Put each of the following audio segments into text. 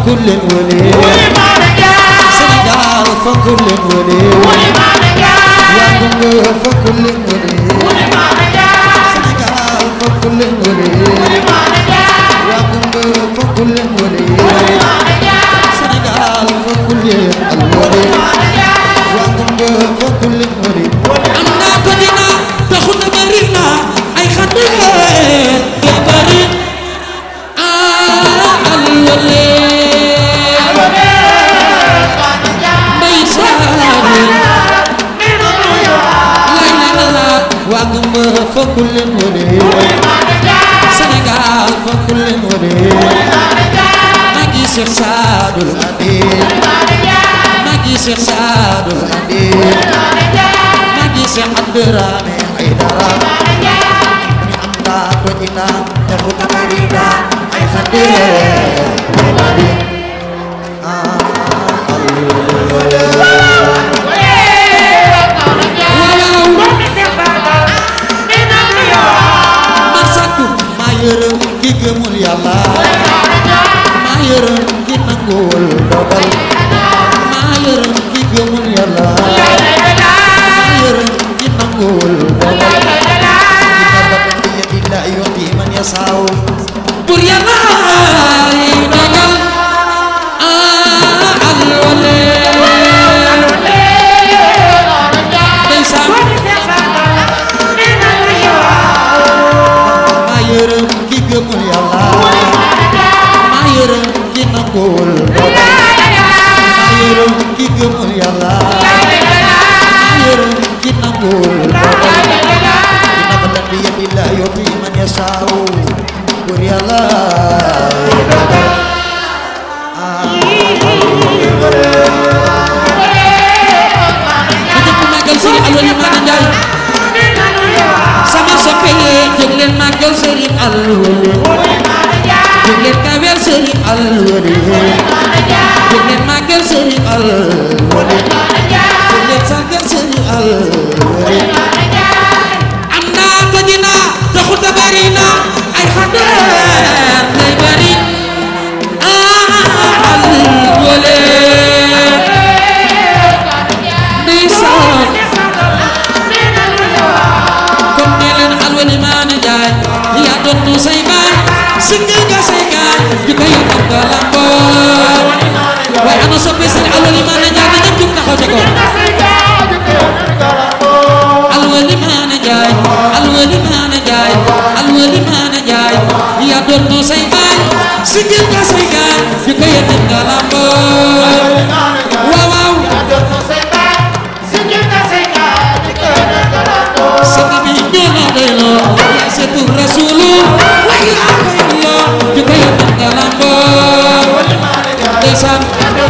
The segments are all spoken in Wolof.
fonkul leen wële Sénégal fonkul leen wële waa Congo fonkul leen wële Sénégal fonkul leen wële waa Congo fonkul leen wële Sénégal fonkul leen al wële waa Congo fonkul leen wële am naa ko dina taxu na bari na ay xandeer ya bari ah al wële mbay saare lay la la la waa Congo fonkul leen wële Sénégal fonkul leen wële Magi Cheikh Sadul Amin Magi Cheikh Sadul Amin Magi Cheikh Abdourahmane Aidara Ni anda to kita Tefu tamerida Ay khadir Marsatu maa yërëm ki gëmul yàlla maa yërëm ki nangul dogal maa yërëm ki gëmul yàlla maa yërëm ki nangul dogal inna rabbi bi yadillahi yu'ti man yasaaw pour yàlla yi dogal ah alwale ndeysaan maa yërëm ki gëmul yàlla maa yërëm ki nangul dogal maa yërëm ki gëmul yàlla maa yërëm ki nangul dogal inna badan bi yadillahi yu'ti man yasaaw pour yàlla dogal bu ñëpp màggal Sëriñ Alwali Maana Njaay sama soppe yi jóg leen màggal Sëriñ Alwali jóg leen kawel Sëriñ Alwali jóg leen màggal Sëriñ Alwali jóg leen sargal Sëriñ Alwali am naa ko dina taxuta bari na ay xadeer lay bari ah Alwali ndeysaan comme nee leen Alwali Maana Njaay yaa doon tu say baay singal nga say gaay di ko yóbbu nga lamboo waaye ana soppe seen Alwali Maana Njaay na ñëpp jug taxaw ci ko Alwali Maana Njaay Alwali Maana Njaay Alwali Maana Njaay yaa doon tu say baay singal nga say gaay di ko yóbbu nga lamboo waaw waaw Sëñ bi ñoo na doy loo yaa seetu rasulu waaye yaa ko yelloo di ko yóbbu nga lamboo ndeysaan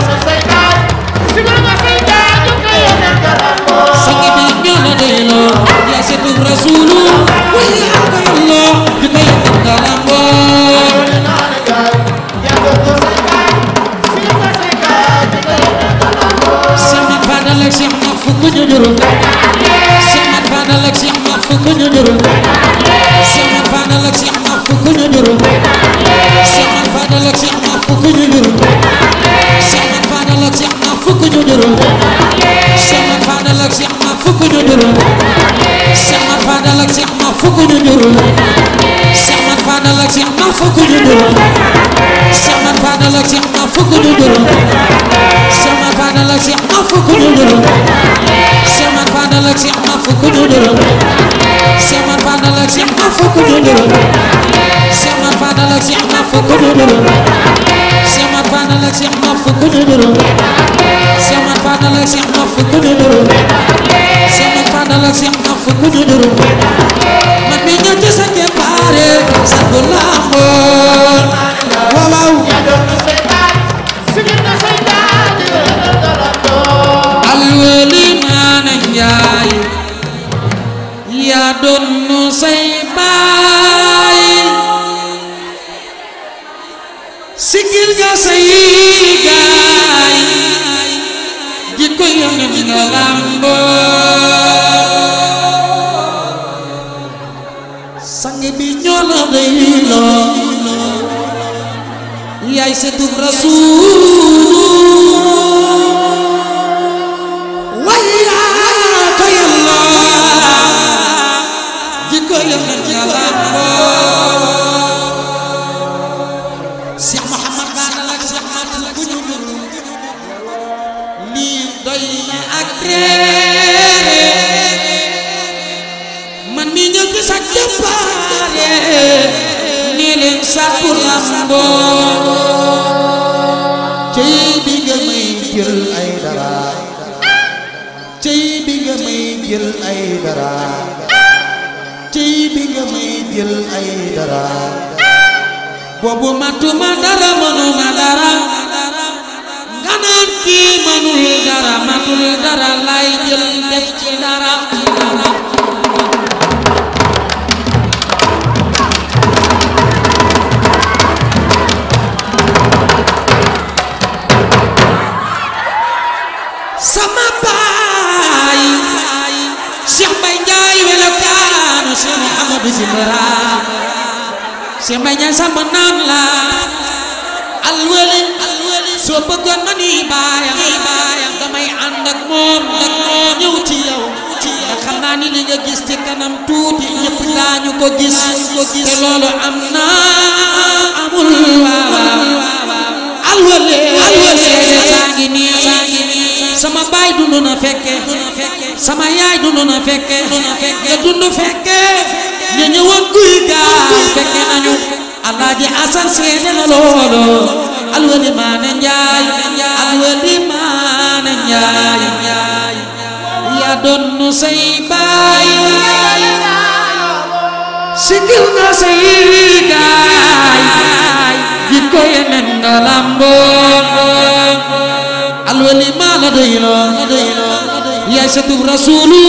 sang bi ñoo na doy loo yaa seetu rasulu waaye yaa ko yelloo di ko yóbbu nga lamboo Cheikh Mat Fadal ak Cheikh Mat fukk ñu juróom Cheikh Mat Fadal ak Cheikh Mat fukk ñu juróom Cheikh Mat Fadal ak Cheikh Mat fukk ñu juróom Cheikh Mat Fadal ak Cheikh Mat fukk ñu juróom Cheikh Mat Fadal ak Cheikh Mat fukk ñu juróom Cheikh Mat Fadal ak Cheikh Mat fukk ñu juróom Cheikh Mat Fadal ak Cheikh Mat fukk ñu juróom Cheikh Mat Fadal ak Cheikh Mat fukk ñu juróom Cheikh Mat Fadal ak Cheikh Mat fukk ñu juróom Cheikh Mat Fadal ak Cheikh Mat fukk ñu juróom Cheikh Mat Fadal ak Cheikh Mat fukk ñu juróom Cheikh Mat Fadal ak Cheikh Mat fukk ñu juróom Cheikh Mat Fadal ak Cheikh Mat fukk ñu juróom Cheikh Mat Fadal ak Cheikh Mat fukk ñu juróom Cheikh Mat Fadal ak Cheikh Mat fukk ñu juróom Cheikh Mat Fadal ak Cheikh Mat fukk ñu juróom man mi ñëw ci sa keppaare sa bu lamboo waaw waaw Alwali Maana Njaay yaa doon nu say baay sigil nga say gaay jikko yonen nga lamboo sang bi ñoo la doy loo yaay sëtub Rasuul wayaa ko yàlla jikko yonent nga làmboo Cheikh Mouhamad Fadal ak Cheikh Matou ku ñu jur lii doy na ak réere man mi ñëw ci sa jàmbaare nii leen sàkku làmboo cey bi nga may jël ay dara cey bi nga may jël ay dara cey bi nga may jël ay dara boobu matuma dara mënuma dara nga naan kii mënul dara matul dara lay jël def ci dara sama baay Cheikh Mbaye Ndiaye welokaanu Cheikh Mouhamadou Jimbira Cheikh Mbaye Ndiaye sama naam la alwali soo bëggoon ma nii baayam baayam damay ànd ak moom ak moom ñëw ci yow nga xam naa ni li nga gis ci kanam tuuti ñëpp daañu ko gis te loolu am na amul waaw alwali alwali saa ngi nii sama baay dund na fekke sama yaay dund na fekke nga dund fekke ñu ñëwoon guy gaal fekke nañu alaaji asan seede na loolo alwali maane njaay alwali maane njaay yaa doon say baay sigil nga say gaay jikko yeneen nga lamboo alwali maa la doyloo yaay satub rasuulu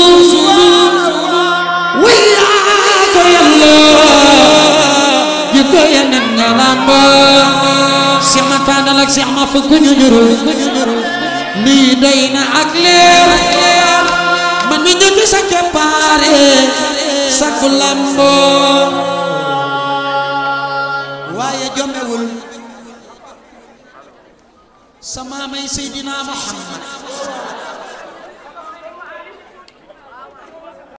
wayaa ko yàlloo jikko yeneen nga lamboo Cheikh ma Fadal ak Cheikh ma fukk ñu ñuru lii doy na ak leer man mi ñëw ci sa keppaare sakku lamboo waaye jomewul sama may Seydina Muhammad